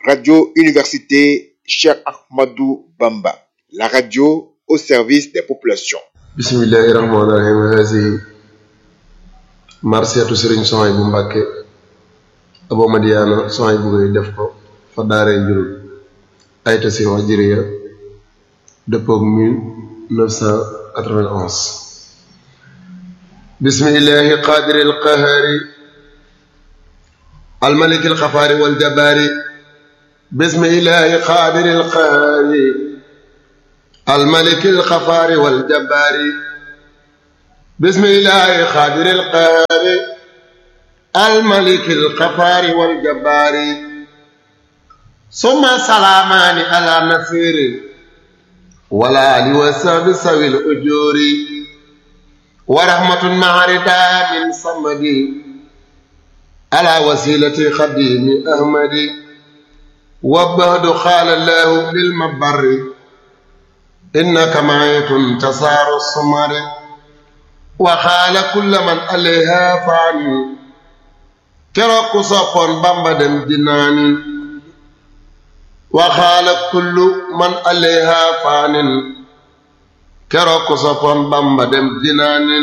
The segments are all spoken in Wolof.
Radio Université Cheikh Ahmadou Bamba, la radio au service des populations. bismillahi rahmaani rahim haasi marsiyatu sëriñ soxay bu mbàkke abo madiyaana soxay bu koy def ko fa daaree njurul ayta si hijriya dëppoog 1991 bismillahi qaadiri alqahari الملك الخفار والجبار بسم الله قادر القهار الملك الخفار والجبار بسم الله قادر القهار الملك الخفار والجبار ثم سلامان على نصير ولا لوساب سوي الأجور ورحمة مع رداء من صمدي على وسيلة خديم أحمد وبهد قال الله للمبر إنك معيت تسار السمر وقال كل من عليها فاني كرك صفون بمبدم جناني وقال كل من عليها فان كرك صفون بمبدم جناني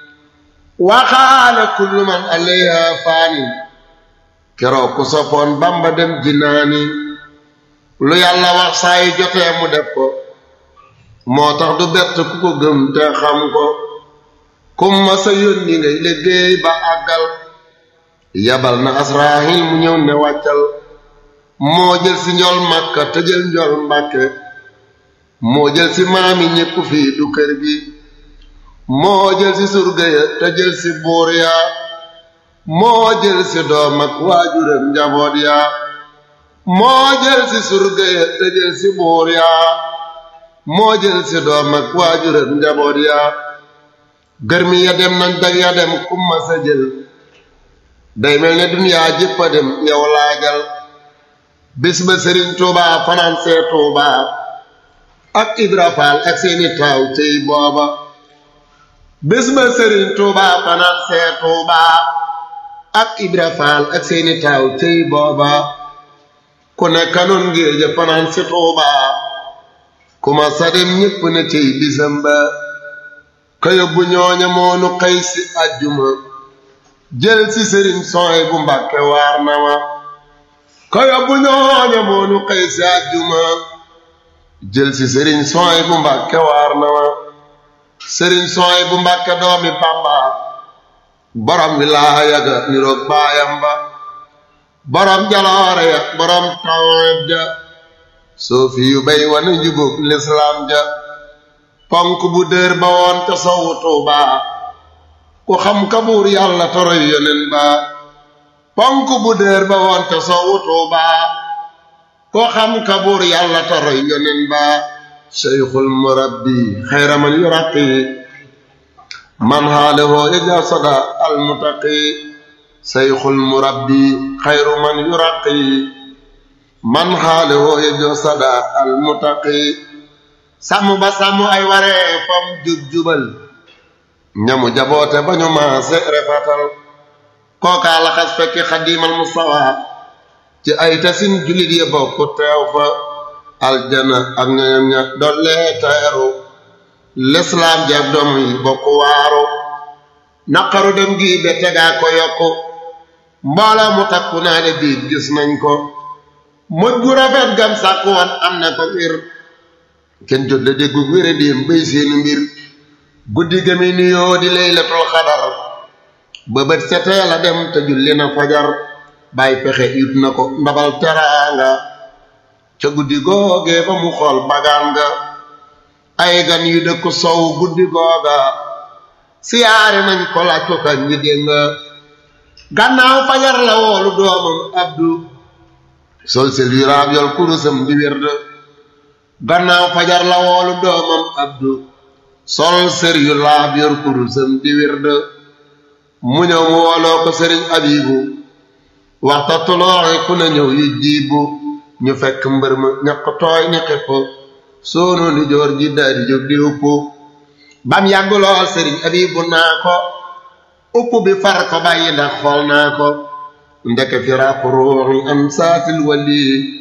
waxaala kullu man alayha faani keroog ku soppoon bamba dem jinaani lu yàlla wax saa yi jotee mu def ko moo tax du bett ku ko gëm te xam ko kum ma sa yónni ngay liggéey ba àggal yabal na asraahil mu ñëw ne wàccal moo jël si njol màkka te jël njol mbàkke moo jël si maami ñépp fii du kër gi moo jël si surga ya te jël si buur ya moo jël si doom ak waajuram njaboot ya moo jël si surga ya te jël si buur ya moo jël si doom ak waajuram njaboot ya gërmi ya dem nañ dag ya dem kumma sa jël day mel ne duniyaa jëpp a dem yow laajal bis ba sëriñ tuuba fanaan see tuuba ak ibra faal ak seeni taaw cey booba bés ba sëriñ tuuba fanaan see tuuba ak ibra faal ak seeni taaw cey booba ku ne kanoon ngéeja fanaan si tuuba ku ma sa dem ñépp ne cey bisam ba ka yóbbu ñooña moonu xëy si àjjuma jël si sëriñ sooy bu mbàkke waar na ma ka yóbbu ñooña moonu xëy si àjjuma jël si sëriñ sooy bu mbàkke waar na ma sëriñ sooy bu mbàkke doomi bàmba borom wilaaya ga niroog baayam ba borom jaloore ya borom tawet ja soofi yu bay wane njubóog lislaam ja ponk bu dër ba woon te sowu tuuba ku xam ka buur yàlla toroy yonen ba ponk bu dër ba woon te sowu tuuba ku xam ka buur yàlla toroy yonen ba seyxul murabbi xayra man yuraqi man xaalewoo yëja sada almutaqi seyxul murabbi xayru man yuraqi man xaalewoo yëja sada almutaqi sàmm ba sàmm ay waree fam jub-jubal ñamu jaboote ba ñu maase refatal kookaa laxas fekki xadiimal mustawa ci ay tasin julit ya bokk teew fa aljana ak ñoñam ña dollee teeru lislaam jeeg doom yi bokk waaru naqaru dem gi be tegaa ko yokku mbooloo mu takku naa ne biig gis nañ ko mujj gu rafet gam sàkku woon am na ko ngir kenn jot da déggu wére déem béy seeni mbir guddi gami nuyoo di laylatul xadar ba bët setee la dem te julli na fajar bàyyi pexe it na ko ndabal teraanga ca guddi googee ba mu xool bagaan nga ay gan yu dëkk sow guddi googa siyaare nañ ko laaj ko kañ ñi dégg nga gannaaw fajar la woolu doomam abdu sol sel yu raab yol kurusam di wérd gannaaw fajar la woolu doomam abdu sol sër yu laab yor kurusam di wérd mu ñëw mu wooloo ko sëriñ abibu waxta tulooxe ku ne ñëw yu jiibu ñu fekk mbër ma ñaq tooy ni xepp soono ni joor ji daadi jóg di upp bam yàgg lool sëriñ abibu naa ko upp bi far ko bàyyi ndax xool naa ko ndeke firaaku ruuxi am saatil wali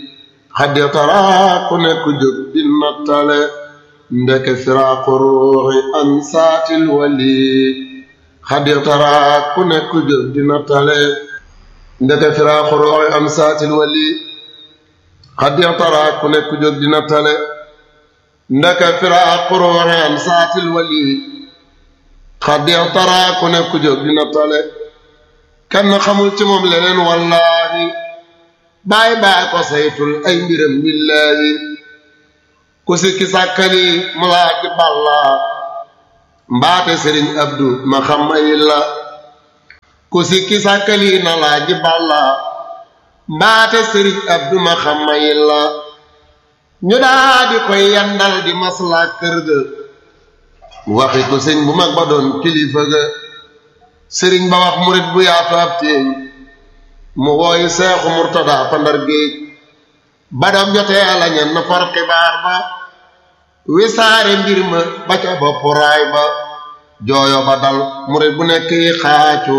xaddi taraa ku nekk jóg di nattale ndeke firaaqu ruuxi an saatil wali xaddi taraa ku nekk jóg di nattale ndeke firaaqu ruuxi an saatil wali xaddi taraa ku nekk jóg di nattale ndeke firaaqu ruuxi an saatil wali xaddi taraa ku nekk jóg di nattale kenn xamul ci moom leneen wallaahi baay baay ko saytul ay mbiram billaahi ku sikki sàkkali mu laaji balla mbaate sëriñ abdu ma xam ay la ku sikki sàkkali na laaji balla mbaate sëriñ abdu ma xam ay la ñu daa di koy yandal di maslaa kër ga waxi ko sëñ bu mag ba doon kilifa ga sëriñ ba wax murit bu yaatu ab téeñ mu wooyu seexu murtada pandar géej ba dam jotee la ñen na far xibaar ba wisaare mbir ma ba ca bopp raay ba jooyo ba dal murit bu nekk yi xaacu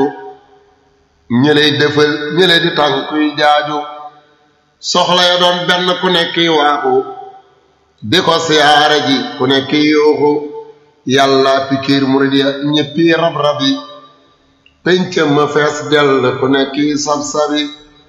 ñëley dëfal ñëley di tànkuy jaaju soxla ya doon benn ku nekk yi waaxu di ko siyaare ji ku nekk yi yuuxu yàlla pikiir murit ya ñëppi rab-rab yi péncam ma fees dell ku nekk yi sab-sabi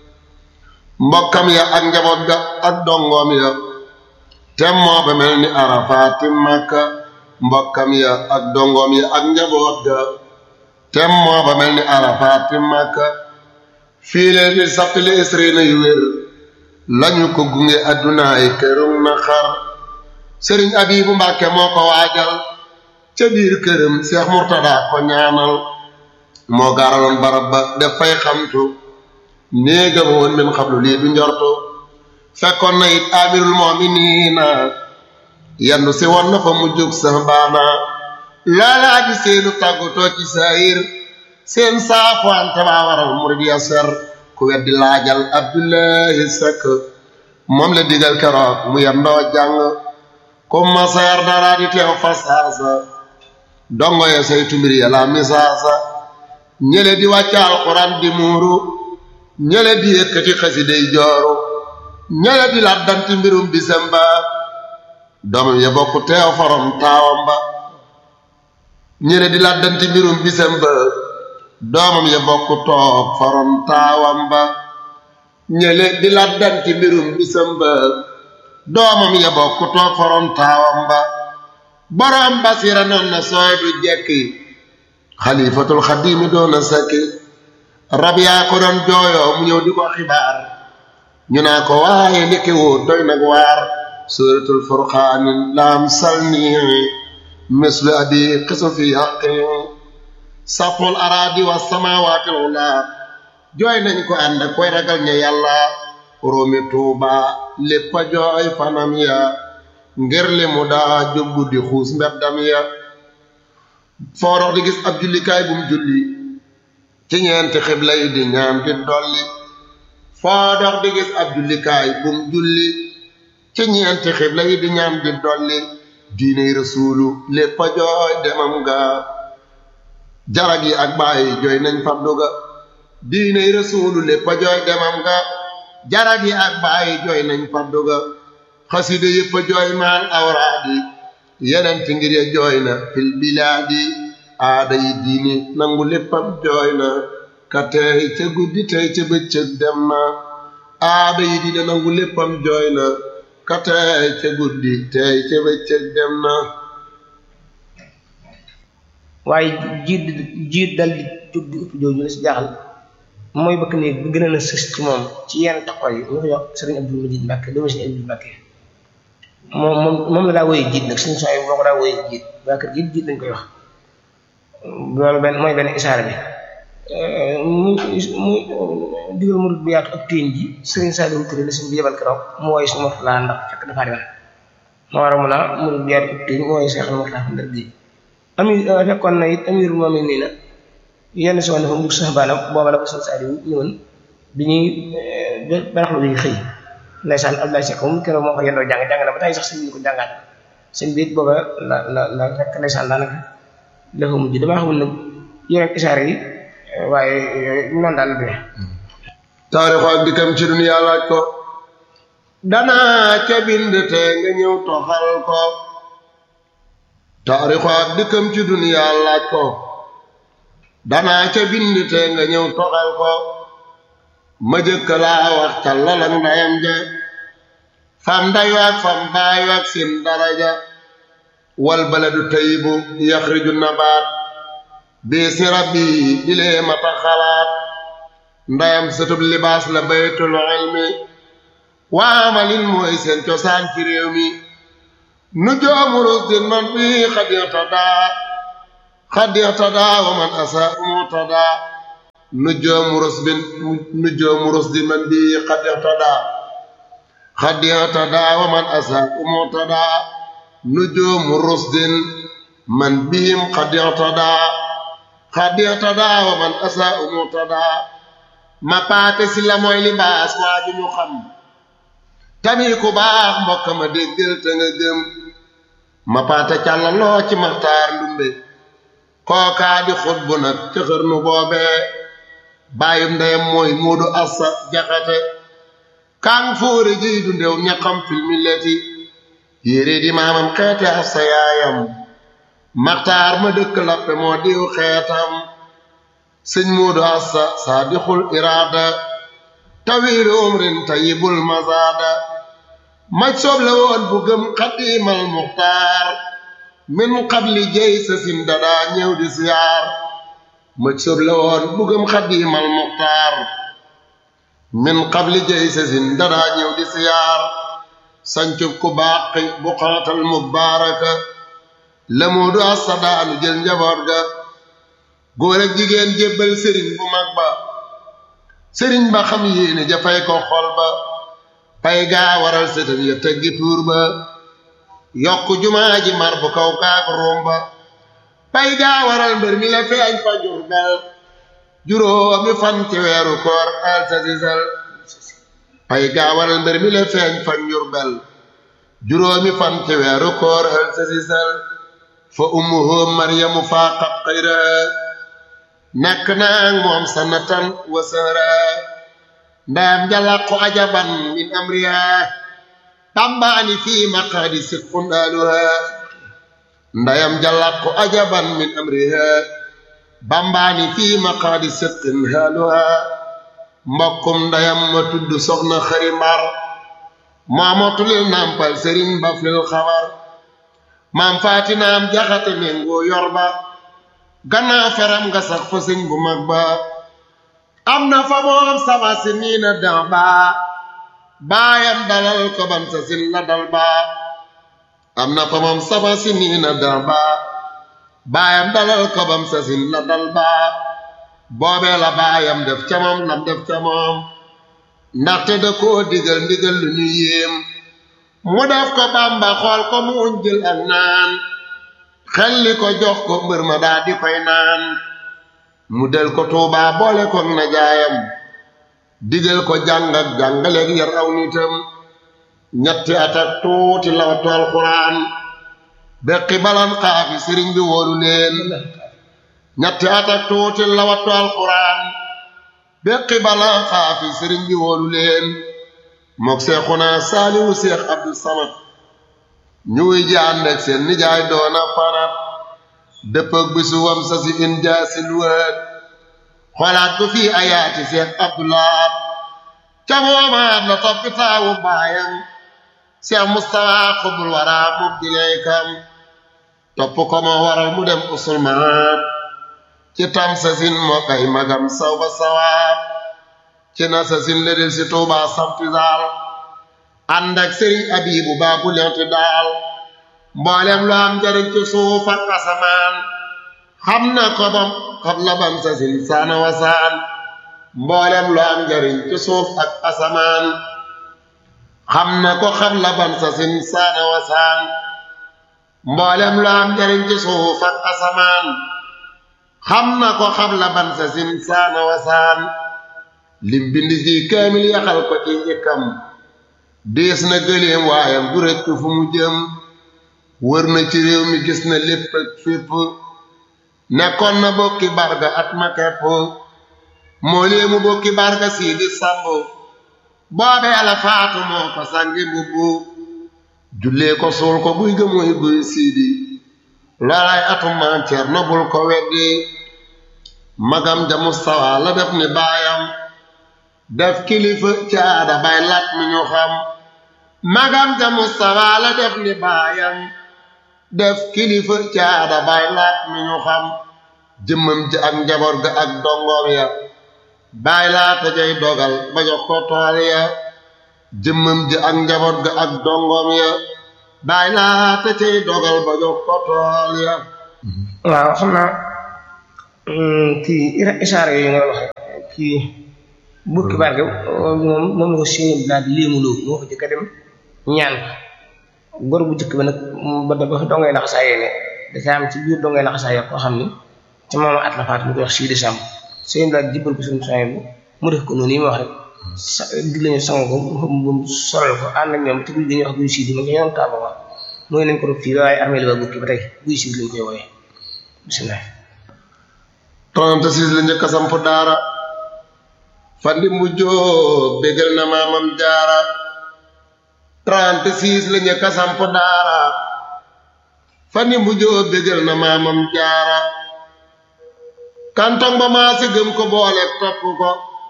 mbokkam ya ak njaboot ga ak dongoom ya tem moo ba mel ni arafaati makka mbokkam ya ak dongoom ya ak njaboot ga tem moo ba mel ni arafaati makka fii leen di sappili isrina yu wér lañu ko gunge addunaay kërum na xar sëriñ abibu mbàkke moo ko waajal ca biir këram seex murtada ko ñaanal moo gaaraloon barab ba def fay xamtu néegam woon min xablu lii du njortu fekkoon na it amirul mu'miniina yandu si woon na fa mu jóg sax baana loolaa di seenu tàggatoo ci saayir seen saafwante baa waral murid ya ser ku weddi laajal abdullahi sekk moom la digal keroog mu yendoo jàng ku maseer dara di teew fasaasa dongo ya saytu mbir ya la misaasa ñële di wàcca alxuraan di muuru ñële di yëkkati xasiday jooru ñële di laddanti mbirum bisam ba doomam ya bokk teew forom taawam ba ñële di laddanti mbirum bisam ba doomam ya bokk toog forom taawam ba ñële di laddanti mbirum bisam ba doomam ya bokk toog forom taawam ba borom basira noon na sooy du jekki xalifatul xadimi doona sakki rab yaa ko doon jooyoo mu ñëw di ko xibaar ñu naa ko waaye ndeke woo doy nag waar suratul furqaanin laam salni mislu abi xisu fi xaqi saful araadi wa samawaati ula jooy nañ ko ànd ak koy ragal ña yàlla róomi tuuba lépp a jooy fanam ya ngir li mu daa jóbbu di xuus mbeddam ya foo dox di gis ab jullikaay bu mu julli ci ñeenti xibla yi di ñaan di dolli foo dox di gis ab jullikaay bu mu julli ci ñeenti xibla yi di ñaan di dolli diiney rasuulu lépp a jooy demam ga jarag yi ak bàyyi jooy nañ faddu ga diiney rasuulu lépp a jooy demam ga jarag yi ak bàyyi jooy nañ faddu ga xasida yépp a jooy maal awraadi yenent ngir ya jooy na fil bilaadi aada yi diini nangu léppam jooy na ka teey ca guddi tey ca bëccëg dem na aada yi diine nangu léppam jooy na ka teey ca guddi tey ca bëccëg dem na waaye jiit jiit dal di jóg di upp jooju la si jaaxal mooy bëkk néeg bi gën a na sës ci moom ci yenn taxaw yi ñu ko jox sëriñ Abdul Majid Mbàkke doomu sëriñ Abdul Mbàkke moom moom moom la daa woy jiit nag suñu sooy boo ko daa woy jiit waa kër jiit jiit lañ koy wax loolu benn mooy benn isaara bi mu mu digal murid bu yaatu ak téen ji sëriñ Saliou Touré la suñ bi yebal keroog mu woy su mot laa ndax fekk dafa demal ma war a mun a murid bu yaatu ak téen mu woy seex na mot laa ndar gi ami fekkoon na it amirul moom nii na yenn si woon dafa mujj sax baana booba la ko sëriñ Saliou ñëwoon bi ñuy baraxlu bi xëy ndeysaan Abdoulaye Seck moom keroog moo ko yendoo jàng jàng na ba tey sax sëñ bi ko jàngaat sëñ bi it booba la la la fekk ndeysaan daanaka dafa mujj damaa xamul nag yeneen isaare yi waaye noonu daal la demee taarixu ak dikkam ci duniyaa laaj ko danaa ca bind te nga ñëw toxal ko taarixu ak dikkam ci duniyaa laaj ko danaa ca bind te nga ñëw toxal ko ma jëkk laa wax ca lalang ndayam ja fam ndayu ak fam baayu ak seen daraja wal baladu tayyibu yaxriju nabaat biisni rabbi ilee mata xalaat ndayam sëtub libaas la baytul ilmi waamalin mooy seen cosaan ci réew mi nu joomu rusdin man bi xadixtadaa xadixtadaa wa man asa umutadaa nu joomu rusbin nu joomu rusdin man bi xadixtadaa xadixtadaa wa man asa umutadaa nu joomu rusdin man bihim xadixtadaa xadixtadaa wa man asa umutadaa ma paate si la mooy libaas waa ju ñu xam tamit ku baax mbokk ma déggal te nga gëm ma paate càlla loo ci maxtaar ndumbe kookaa di xut bu nag ca xërnu boobee bàyyum ndeyam mooy muudu assa jaxate kàng fóore jiy du ndew ñaqam fil milleti yére di maamam xeete assa yaayam maxtaar ma dëkk lappe moo diw xeetam sëñ muudu assa saadixul iraada tawiilu umrin tayibul mazaada maj soob la woon bu gëm xadiimal muxtaar min qabli jey sa sin dadaa ñëw di siyaar maj soob la woon bu gëm xadiimal muxtaar min qabli jey sa sin dadaa ñëw di siyaar sancub ku baaqi bu xaatal mubaaraka la muudu assa daanu jël njaboot ga góor ak jigéen jébbal sëriñ bu mag ba sëriñ ba xam yéene jafay ko xol ba pay gaa waral sëtam ya teggi tuur ba yokk jumaa ji mar bu kaw kaak ruum ba pay gaa waral mbër mi la feeñ fa Jurbel juróomi fan ci weeru koor al sa sisal pay gaa waral mbër mi la feeñ fa Jurbel juróomi fan ci weeru koor al sa sisal fa ummuhu maryamu faaqat xayraha nekk naag moom sanatan wa sahra ndayam jalaqu ajaban min amriha tambaani fii maqaadi sidqun aaluha ndayam jalaqu ajaban min amriha bambaani fii maqaadi sidqin aaluha mbokkum ndayam ma tudd soxna xari mbar maamotulil nampal sëriñ baflil xabar maam faatinaam jaxate méngoo yor ba gannaaw feram nga sax fa sëñ bu mag ba am na fa moom sama si nii na dan baa baayam dalal ko ban sa sin la dal baa am na fa moom sama si nii na dan baa baayam dalal ko bam sa sin la dal baa boobee la baayam def ca moom lam def ca moom ndaxte da koo digal ndigal lu ñu yéem mu def ko bamba xool ko mu jël ak naan xelli ko jox ko mbër ma daa di koy naan mu del ko tuubaa boole ko na jaayam digal ko jàng ak jàngaleeg yar aw nitam ñetti at ak tuuti lawatu alxuraan beqi balan xaafi sëriñ bi wóolu leen ñetti at ak tuuti lawatu alxuraan beqi balan xaafi sëriñ bi wóolu leen mook seexuna saaliwu seex abdu samad ñu wuy ji ànd ak seen nijaay doona fanat dëppëg bisu wam sa si in jaasil wët xoolaat ko fii ayaati seex abdulaat ca moomaat la toppi taawu baayam seex mustafa xubul waraa mub dileykam topp ko moo waral mu dem usul maam ci tam sa sin moo kay magam saw ba sawaab ci na sa sin la del si tuubaa sampisaal ànd ak sëriñ abibu baabu lenti daal mboolem lu am njariñ ci suuf ak asamaan xam na ko bam xam la bam sa sin saana wasaan mboolem lu am njariñ ci suuf ak asamaan xam na ko xam la bam sa sin saana wasaan mboolem lu am njariñ ci suuf ak asamaan xam na ko xam la ban sa sin saana wasaan lim bind fii kaamil yaxal ko ci njëkkam dees na gëleem waayam du rekk fu mu jëm wër na ci réew mi gis na lépp ak fépp nekkoon na bokki barga at ma kepp moo leemu bokki barga sii di sàmb boobee la faatu moo ko sangi mbubbu jullee ko suul ko guy ga muy guy siidi loolay atum maam Cerno bul ko weddi magam ja Mustafa la def ni baayam def kilifa ci aada bay lat mi ñu xam magam ja Mustafa la def ni baayam def kilifa ci aada bay lat mi ñu xam jëmmam ji ak njaboot ga ak dongoom ya baay laata jay dogal ba jox ko tool ya jëmmam ji ak njaboot ga ak dongoom ya baay laata cay dogal ba jox ko tool ya waaw xam naa kii isaara yooyu nga waxe kii bukki barke moom moom la ko sëñ daal di léemuloo moo ko jëkk a dem ñaan ko góor bu jëkk ba nag ba da ba fi dongay laxasaayee ne dafa am ci biir dongay laxasaayee koo xam ni ci moom at la faat mu koy wax six décembre sëñ daal jibbal ko suñu soñ bu mu def ko noonu yi ma wax rek sa dig lañu sang ko mu solal ko ànd ak ñoom te guy gi ñuy wax guy siidi ma ngi ñoom taaba wa mooy nañ ko rob fii waaye armée li ba bukki ba tey guy siidi lañ koy wooyee bisimilah 36 la njëkk a samp daara fandi mu jóob bégal na maamam jaara 36 la njëkk a samp daara fandi mu jóob bégal na maamam jaara kantong ba maa si gëm ko boole topp ko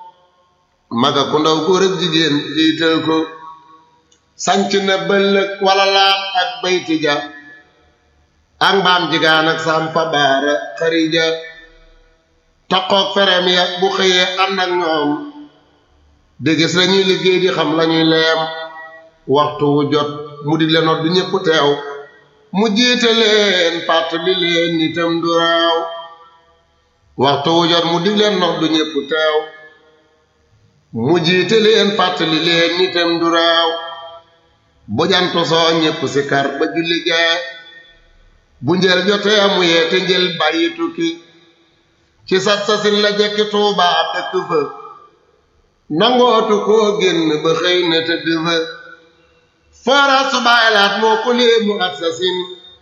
maga ku ndaw góor ak jigéen jiital ko sanc na bëllëg wala laam ak bayti ja ak mbaam jigaan ak sampa baara xarija taqoog ferem ya bu xëyee ànd ak ñoom di gis lañuy liggéey di xam lañuy leem waxtu wu jot mu di leen du ñépp teew mu jiite leen fàttali leen nitam du raaw waxtu wu jot mu dig leen nox du ñépp teew mu jiite leen fàttali leen nitam du raaw bu jant soo ñépp si kar ba julli gee bu njël jotee mu yeete njël bàyyi tukki ci sat sasin la jekki tuubaa dëkk fa nangootu koo génn ba xëy na tëdd fa fara subaylaat moo ko léemu ak sasin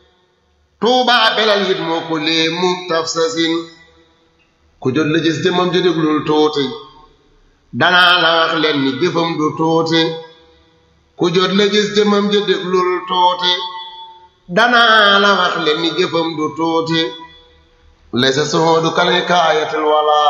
tuubaa belal it moo ko léemu taf sasin ku jot la gis jëmam ji déglul tuuti danaa la wax leen ni jëfam du tuuti ku jot la gis jëmam ji déglul tuuti danaa la wax leen ni jëfam du tuuti laysa suhuudu kal hikaayatil wala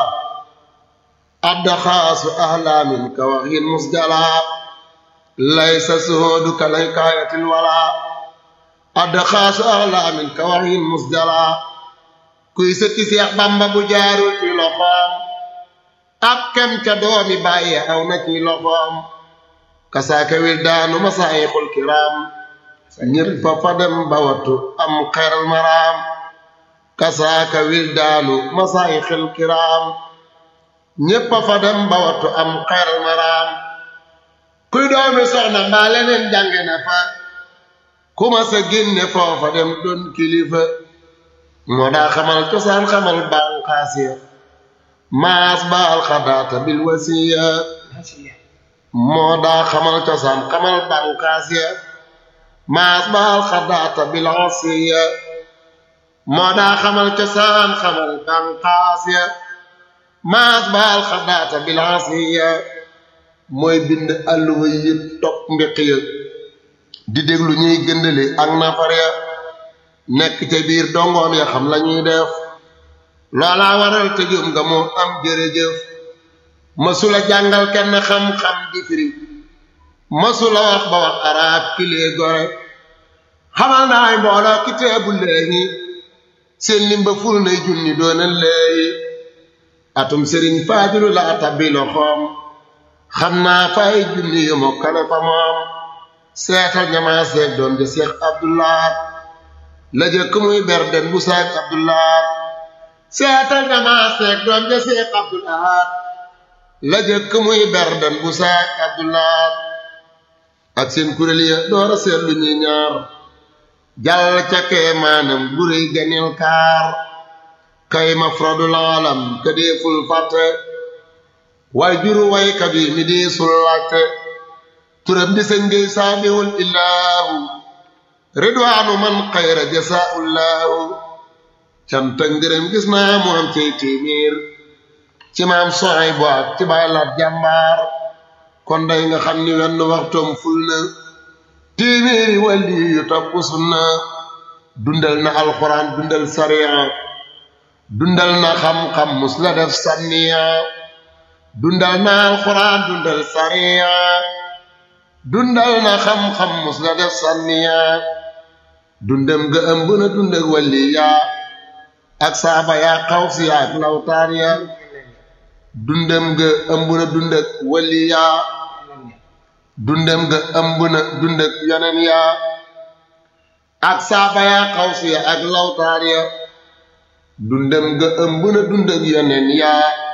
addaxaasu ahlaamin ka waxin musjala laysa suhuudu kal hikaayatil wala addaxaasu ahlaamin ka waxin musjala kuy sëtti Seex Bamba bu jaarul ci loxoom ab kem ca doomi bàyyi aw na ci loxoom kasaaka wildaanu masaayixul kiraam ñépp fa dem ba wattu am xeral maraam kasaaka wildaanu masaayixil kiraam ñépp fa dem ba wattu am xeral maraam kuy doomi soxna mbaa leneen jànge na fa ku ma sa génne foofa dem doon kilifa moo daa xamal cosaan xamal bànqaas ya maas baal xadaata bil wasiya moo daa xamal cosaan xamal bànqaas ya maas baal xadaata bil wasiya moo daa xamal cosaan xamal bànqaas ya maas baal xadaata bil wasiya mooy bind àlluwa yëpp topp mbiq ya di déglu ñuy gëndale ak nafar ya nekk ca biir dongoom ya xam lañuy def loolaa waral tëjum nga moo am jërëjëf masula jàngal kenn xam-xam di firi masula wax ba wax arab kilee gore xamal naay mbooloo kitaabu leehi seen limba ful nay junni doona leeyi atum sëriñ faadilu laa tabbi loxoom xam naa fay junni yu mokkale fa moom seetal ñamaa seeg doom ja seex abdulaat la jëkk muy berden bu seex abdulaat seetal ñamaa seeg doom ja seex abdulaat la jëkk muy berden bu seex abdulaat ak seen kuréel ya door a seetlu ñuy ñaar jàll ca kee maanam guréy ganil kaar kay mafradul alam ka deeful fàtte way juru waykat yi mi deesul laajte turam di sëñ ngay saamiwul illaahu ridwaanu man xayra jasaaullaahu canta ngërëm gis naa mu am cay téeméer ci maam soxay bu ak ci bay laat jàmbaar kon day nga xam ni wenn waxtoom ful na téeméeri wàlli yu topp sunna dundal na alxuraan dundal sariya dundal na xam-xam mus la def sànniya dundal na alxuraan dundal sariya dundal na xam-xam mus la def sànniya dundam ga ëmb na dund ak wàlli yaa ak saaba yaa xaw si yaa ak lawtaar ya dundam ga ëmb na dund ak wàlli yaa dundam ga ëmb na dund ak yeneen yaa ak saaba yaa xaw si yaa ak lawtaar ya dundam ga ëmb na dund ak yeneen yaa